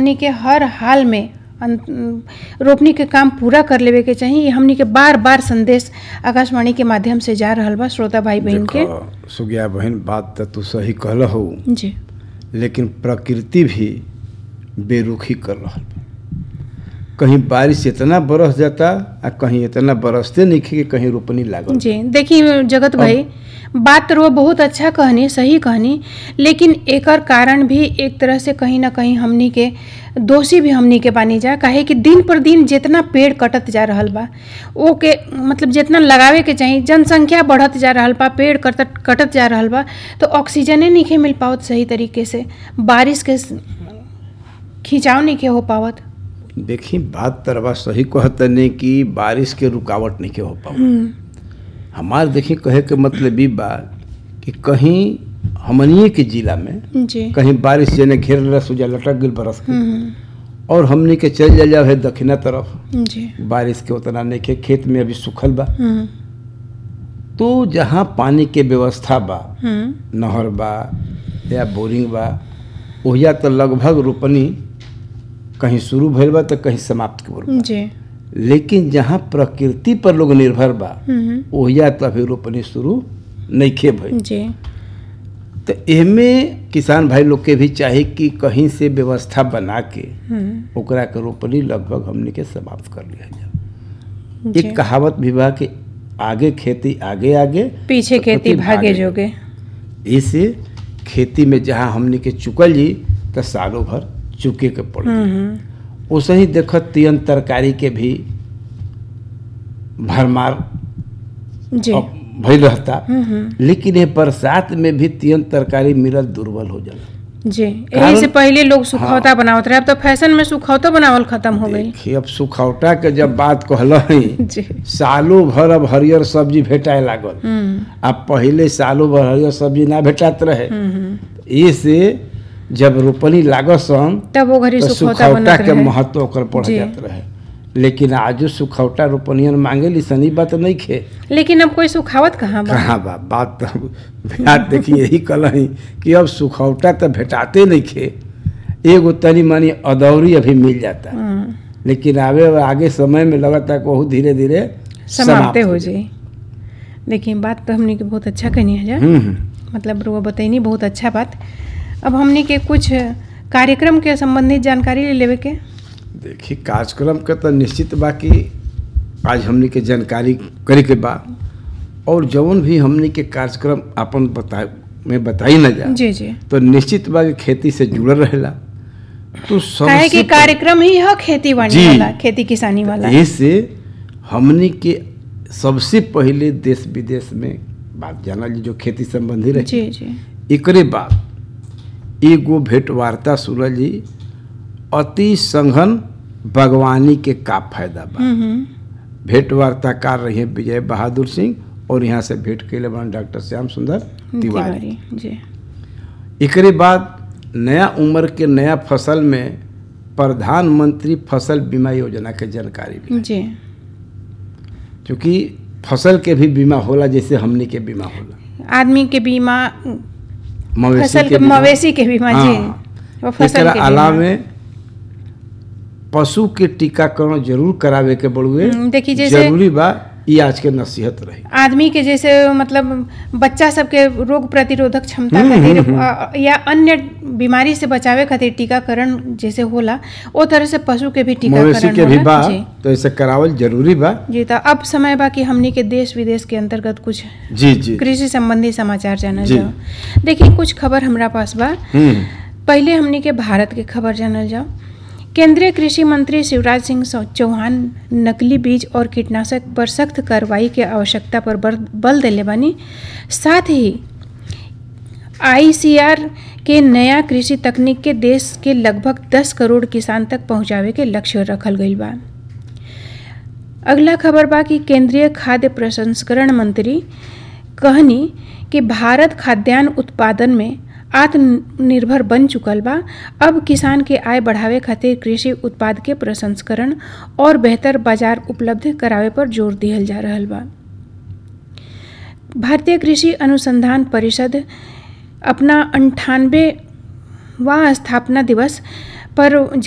हमनी के हर हाल में अन- रोपनी के काम पूरा कर लेवे के चाहिए ये हमनी के बार बार संदेश आकाशवाणी के माध्यम से जा रहल बा श्रोता भाई बहन के देखो सुगिया बहन बात तो तू सही कहल हो जी लेकिन प्रकृति भी बेरुखी कर रहा बा कहीं बारिश इतना बरस जाता आ कहीं इतना बरसते नहीं कि कहीं रोपनी लागल जी देखिए जगत भाई बात तो वो बहुत अच्छा कहनी सही कहनी लेकिन एकर कारण भी एक तरह से कहीं ना कहीं हमनी के दोषी भी हमनी के बानी जा काहे कि दिन पर दिन जितना पेड़ कटत जा रहल बा ओ के मतलब जितना लगावे के चाहिए जनसंख्या बढ़त जा रहल बा पेड़ कटत कटत जा रहल बा तो ऑक्सीजने नहीं मिल पावत सही तरीके से बारिश के स- खिंचाव नहीं के हो पावत देखी बात तरवा सही कहते नहीं कि बारिश के रुकावट नहीं के हो पाओ हमार देखी कहे के मतलब ई बा कि कहीं हमनिए के जिला में जी कहीं बारिश जेने घेर रस जा लटक गई बरस के हम्म, और हमनी के चल जा जाओ है दक्षिणा तरफ जी बारिश के उतना नहीं के खेत में अभी सूखल बा हम्म, तो जहाँ पानी के व्यवस्था बा हम्म, नहर बा या बोरिंग बा ओहिया तो लगभग रोपनी कहीं शुरू भइल बा तो कहीं समाप्त के बा जी लेकिन जहाँ प्रकृति पर लोग निर्भर बा हम्म, ओहिया तो अभी रोपनी शुरू नइखे भइल जी तो एमे किसान भाई लोग के भी चाही कि कहीं से व्यवस्था बना के हम्म, ओकरा के रोपनी लगभग हमने के समाप्त कर लिया जाए जी एक कहावत भी बा कि आगे खेती आगे आगे पीछे खेती भागे जोगे इसे खेती में जहाँ हमने के चुकल जी तो सालों भर चुके के पड़ हम्म, वैसे ही देखत तियन तरकारी के भी भरमार जी अब भइल रहता हम्म, हम्म, लेकिन ये बरसात में भी तियन तरकारी मिलल दुर्बल हो जाला जी यही कारण- से पहले लोग सुखौता बनावत रहे अब तो फैशन में सुखौता बनावल खत्म हो गई देखिए अब सुखौटा के जब बात कहल जी सालों भर अब हरियर सब्जी भेटाए लागल हम्म, अब पहले सालों भर हरियर सब्जी ना भेटात रहे हम्म, हम्म। ये से जब रोपनी लागत सन तब वो घड़ी तो सुखौता सुखौटा बनत के रहे महत्व ओकर बढ़ जी। जात रहे लेकिन आजो सुखौटा रोपनियन मांगे ली सनी बात नहीं खे लेकिन अब कोई सुखावत कहाँ बा कहाँ बा बात तो बात देखिए यही कल कि अब सुखौटा तो भेटाते नहीं खे एगो तनी मनी अदौरी अभी मिल जाता हम्म, लेकिन आवे आगे समय में लगता है कि बहुत धीरे धीरे समाप्त हो जाई देखिए बात तो हमने के बहुत अच्छा कहनी है जा हम्म, हम्म। मतलब रुआ बतैनी बहुत अच्छा बात अब हमने के कुछ कार्यक्रम के संबंधित जानकारी ले लेवे के देखिए कार्यक्रम के तो निश्चित बा कि आज हमनी के जानकारी करे के बा और जौन भी हमनी के कार्यक्रम अपन बता में बताई न जा जी जी तो निश्चित बा कि खेती से जुड़ल रहेला तो काहे कि सबसे कार्यक्रम ही है खेती बाड़ी जी। वाला खेती किसानी वाला ऐसे हमनी के सबसे पहले देश विदेश में बात जानल जी जो खेती संबंधी रहे जी जी एकरे बाद एगो भेंट वार्ता सुनल जी अति संघन बागवानी के का फायदा बा हम्म, हम्म, भेंट वार्ताकार रहे विजय बहादुर सिंह और यहाँ से भेंट कैले बन डॉक्टर श्याम सुंदर तिवारी तिवारी जी एकरे बाद नया उम्र के नया फसल में प्रधानमंत्री फसल बीमा योजना के जानकारी भी जी क्योंकि फसल के भी बीमा होला जैसे हमनी के बीमा होला आदमी के बीमा मवेशी फसल के बीमा। मवेशी के बीमा जी हाँ। वो फसल एकरा के बीमा अलावे पशु के टीकाकरण जरूर करावे के बड़ुए हम्म, देखिए जैसे जरूरी बा ई आज के नसीहत रही आदमी के जैसे मतलब बच्चा सबके रोग प्रतिरोधक क्षमता हम्म, खातिर हम्म, अ, या अन्य बीमारी से बचावे खातिर टीकाकरण जैसे होला ओ तरह से पशु के भी मवेशी टीकाकरण के भी होला। बा जी तो ऐसे करावल जरूरी बा जी तो अब समय बा कि हमनी के देश विदेश के अंतर्गत कुछ जी जी कृषि संबंधी समाचार जानल जी। जाओ देखिए कुछ खबर हमरा पास बा हम्म पहले हमनी के भारत के खबर जानल जाओ केंद्रीय कृषि मंत्री शिवराज सिंह सौ- चौहान नकली बीज और कीटनाशक पर सख्त कार्रवाई के आवश्यकता पर बर- बल देले बानी साथ ही आईसीआर के नया कृषि तकनीक के देश के लगभग 10 करोड़ किसान तक पहुंचावे के लक्ष्य रखल गईल बा अगला खबर बा कि केंद्रीय खाद्य प्रसंस्करण मंत्री कहनी कि भारत खाद्यान्न उत्पादन में आत्मनिर्भर बन चुकल बा अब किसान के आय बढ़ावे खातिर कृषि उत्पाद के प्रसंस्करण और बेहतर बाजार उपलब्ध करावे पर जोर दिहल जा रहल बा भारतीय कृषि अनुसंधान परिषद अपना अंठानवे स्थापना दिवस पर